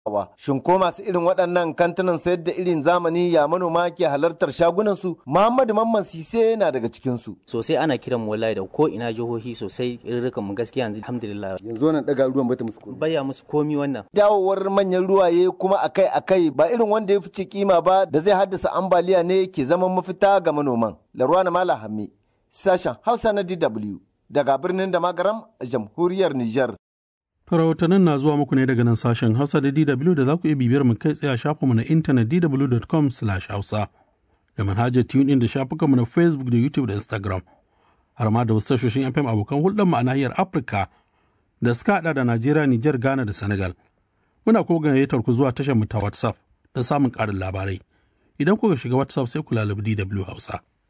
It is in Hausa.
Shin ko masu irin waɗannan kantunan sayar da irin zamani ya manoma ke halartar shagunansu? Muhammadu Mamman Sise na daga cikinsu. Sosai ana kiran mu wallahi da ko ina jihohi sosai irin mu gaskiya yanzu alhamdulillah. Yanzu wannan daga ruwan bata musu komi. Baya musu komi wannan. Dawowar manyan ruwaye kuma akai-akai ba irin wanda ya fice kima ba da zai haddasa ambaliya ne ke zaman mafita ga manoman. Larwana Mala Hammi, sashen Hausa na DW daga birnin da magaram a jamhuriyar Nijar. rahotannin na zuwa muku ne daga nan sashen Hausa da DW da za ku iya bibiyar mu kai tsaye a shafinmu na intanet dw.com/hausa da manhajar TuneIn da shafukanmu na Facebook da YouTube da Instagram har ma da wasu tashoshin FM abokan hulɗar mu a nahiyar Afirka da suka haɗa da Najeriya, Nijar, Ghana da Senegal. Muna ko gayyatar ku zuwa tashar mu ta WhatsApp don samun ƙarin labarai. Idan kuka shiga WhatsApp sai ku lalabi DW Hausa.